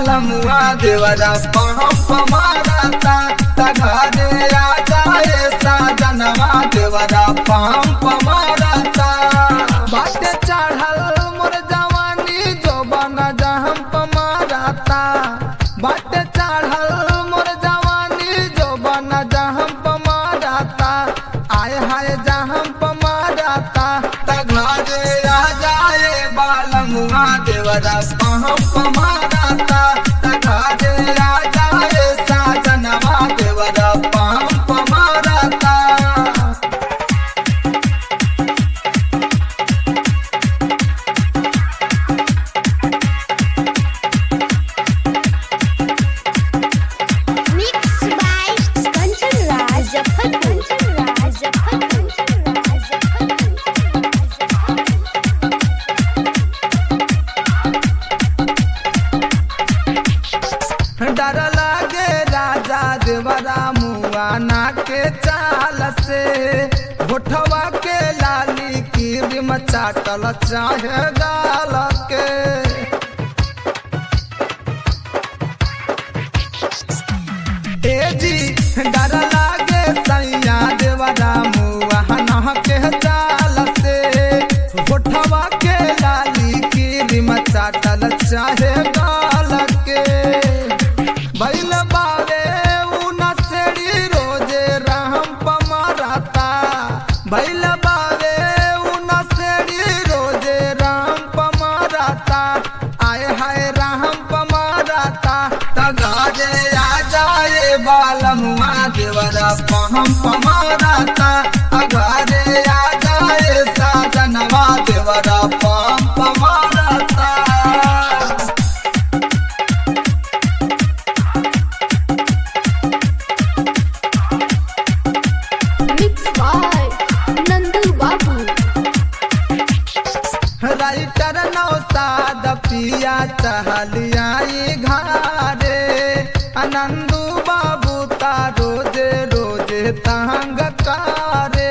बालमुआ देवरा पंप मारता तघरे आ जाए साजनवा देवरा पंप मारता बाटे चढ़ल मोर जवानी जोबन जहम्प मारता बाटे चढ़ल मोर जवानी जोबन जहम्प मारता आय हाय जहम्प मारता तघरे आ जाए बालमुआ देवरा पंप मारता तघरे आ जाए साजनवा देवरा पंप मारता Mixed by Kanchan Raj Jaffar Kanchan Raj Jaffar Kanchan Raj Jaffar डर लागे राजा देवरा मुआना के चाल से होठवा के लाली की बिम चाटल चाहे गाल के ए जी डर लागे सैया देवरा मुआना के चाल से होठवा के लाली की बिम चाटल चाहे गाल के बैल बावे उना सेड़ी रोजे राम पमारता बैल बावे उना सेड़ी रोजे राम पमारता आए हाय राम पमारता तगाजे आ जाए बालमुआ देवरा पहम पमारता अगारे आ जाए साजनवा देवरा पहम पमारता Mixed by Nandu Babu writer Naushad पिया चहलियाई घारे आनंदू बाबू ता रोजे रोजे तंग कारे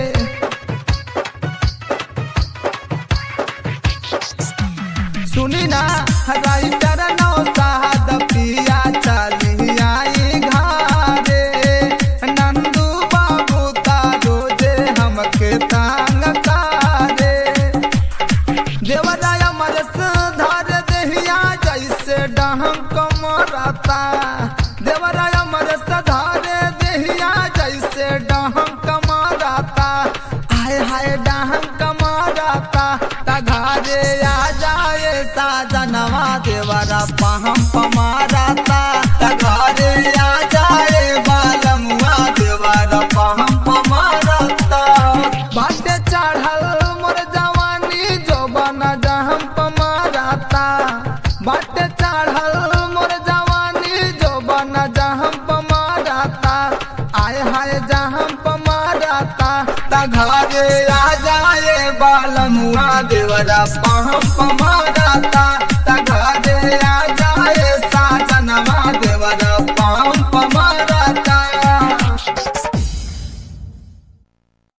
सुनी ना राइटर नौसाद पिया चलियाई घारे नंदू बाबू ता रोजे हमके तंग कारे देवराय मरस धार देहिया जैसे डहक मरता देवराय मरस धार देहिया जैसे डहक मरता हाय हाय डहक मरता तघारे आ जाए साजनवा देवरा पहम पमारता तघारे आ जाए बालमुआ देवरा पहम पमारता बाटे चढ़ल मोर जवानी जोबन जहम पमारता बाटे चढ़ल मोर जवानी जोबन जहम पमारता आय हाय जहम पमारता तघरे आ जाए बालमुआ देवरा पहम पमारता